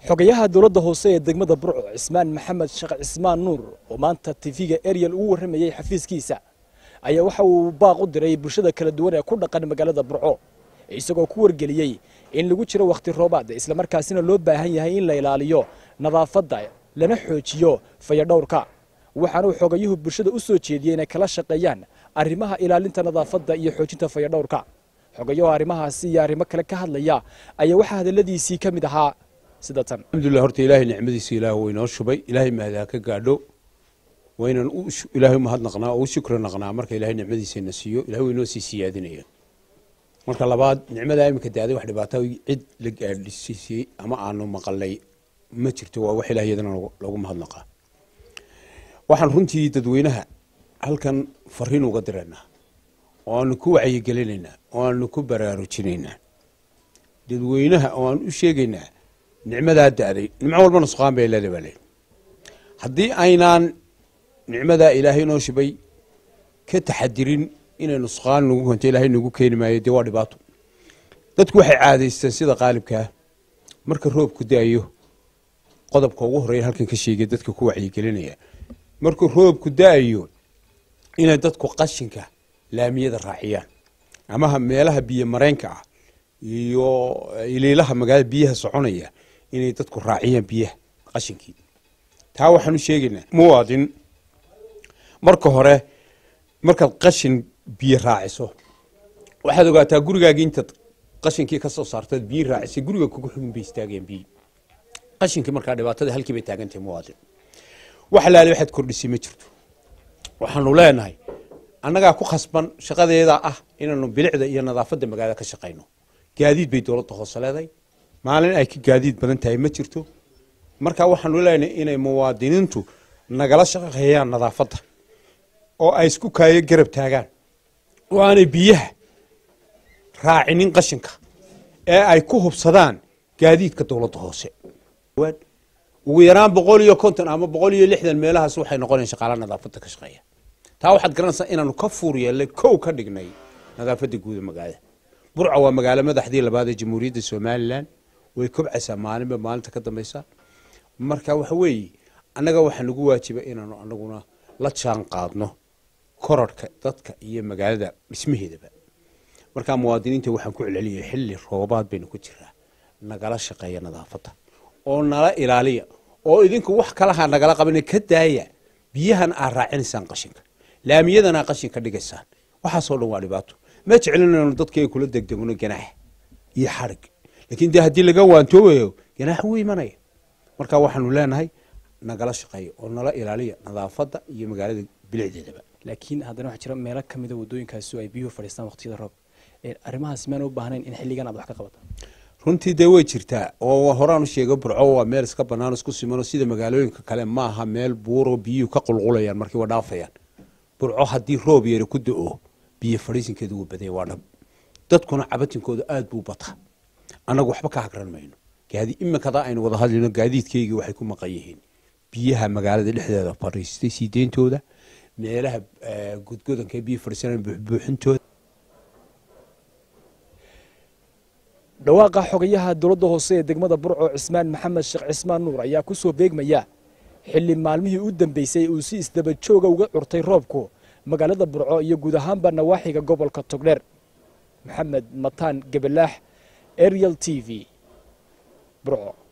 xogayaha dowladda hoose ee degmada burco cismaan maxamed sheekh cismaan nuur oo maanta tv-ga ariel ugu warramayey xafiiskiisa ayaa waxa uu baaq u diray bulshada kala duwan ee ku dhaqan magaalada burco isagoo ku wargeliyey in lagu jiro wakhti roobaad islamarkaasina loo baahan yahay in la ilaaliyo nadaafadda lana xoojiyo fayadhowrka waxaana uu xogayuhu bulshada u soo jeediyey inay kala shaqeeyaan arrimaha ilaalinta nadaafadda iyo xoojinta fayadhowrka xogayaho arrimahaasi iyo arrimo kale ka hadlaya ayaa waxaa hadalladiisii ka mid ahaa sida tan alxamdulilah horta ilaahay nicmadiisa ilaah waynoo shubay ilaahay mahdaa ka gaadho waynan ilaahay umahadnaqnaa oo u shukri naqnaa marka ilaahay nicmadiisana siiyo ilahay waynoo sii siyaadinaya marka labaad nicmadaa iminka daaday wax dhibaato cid la gaadhsiisay ama aanu maqalay ma jirto waa wax ilaah iyadana lagu mahadnaqaa waxaan runtii dadweynaha halkan fariin uga diraynaa oo aanu ku wacyigelinaynaa oo aanu ku baraarujinaynaa dadweynaha oo aan u sheegaynaa nicmadaa da'day nimco walba nusqaan bay leeda baa leey haddii aynaan nicmadaa ilaahay noo shibay ka taxadirin inay nusqaan nagu konto ilaahay nagu keeni maayo dee waa dhibaato dadku waxay caadaysteen sida qaalibkaa marka roobku da'ayo qodobka ugu horreeya halkan ka sheegay dadka ku wacyigelinaya markuu roobku da'ayo inay dadku qashinka laamiyada raaciyaan amaha meelaha biyo mareenka ah iyo iliilaha magaalada biyaha soconaya inay dadku raaciyaan biyaha qashinkii taa waxaan u sheegaynaa muwaadin marka hore markaad qashin biyo raaciso waxaad ogaataa gurigaagii intaad qashinkii ka soo saartaad biyi raacisay guriga kugu xubin bay istaageen biyi qashinkii markaa dhibaatada halkii bay taagantahay muwaadin wax laali waxaad kordhisay ma jirto waxaanu leenahay annagaa ku khasban shaqadeeda ah inaanu bilicda iyo nadaafadda magaalada ka shaqayno gaadiid bay dowladda hoose leedahay maalin ay ka gaadiid badan tahay ma jirto marka waxaanu leenahay inay muwaadiniintu nagala shaqeeyaan nadaafadda oo ay isku kaayo garab taagaan oo aanay biyaha raacinin qashinka ee ay ku hubsadaan gaadiidka dowladda hoose ugu yaraan boqol iyo konton ama boqol iyo lixdan meelahaas waxay noqonayan shaqaala nadaafadda ka shaqeeya taa waxaad garanaysaa inaanu ka fuur yeellay kow ka dhignay nadaafadda guuda magaalada burca waa magaalo madaxdii labaad ee jamhuuriyadda somalilan way kobcaysaa maalinba maalinta ka dambaysa marka waxa weeye annaga waxaa nagu waajiba inaanu anaguna la jaan qaadno korarhka dadka iyo magaalada dhismaheedaba markaa muwaadiniinta waxaan ku celceliyay xilli roobaad baynu ku jiraa nagala shaqeeya nadaafadda oo nala ilaaliya oo idinku wax kalaha nagala qabana ka daaya biyahan aad raacinaysaan qashinka laamiyadana qashinka dhigaysaan waxaasoo dhan waa dhibaato ma jeclinayno dadkay kula degdegno ganaax iyo xarig laakiin dee haddii laga waantoobayo ganaax wuu imanaya marka waxaanu leenahay nagala shaqeeya oo nala ilaaliya nadaafadda iyo magaalada bilicdeedaba laakiin haddana waxaa jira meelo ka mida waddooyinkaasi ay biyuhu fadhiistaan waqtiyada roob arrimahaas miyaan u baahnayn in xilligan aad wax ka qabato runtii dee way jirtaa oo horaan u sheega burco waa meel iska banaan isku simano sida magaalooyinka kale maaha meel buuro biyuhu ka qulqulayaan markii waa dhaafayaan burco haddii roob yari ku da-o biyo fadhiisinkeedu wuu badaya waa dhab dadkuna cabatinkooda aada buu bataa annagu waxba ka hagran mayno gaadi iminkadaa aynu wada hadlayno gaadiidkaygii waxay ku maqan yihiin biyaha magaalada dhexdeeda fadhiistay sii deyntooda meelaha gudgodanka biyo fadhiisanaan buuxbuuxintooda dhawaaqa xogayaha dowladda hoose ee degmada burco cismaan maxamed sheekh cismaan nuur ayaa ku soo beegmaya xilli maalmihii u dambeysay uu si isdaba jooga uga curtay roobku magaalada burco iyo guud ahaanba nawaaxiga gobolka togdheer maxamed mataan gebelaax ariel t v burco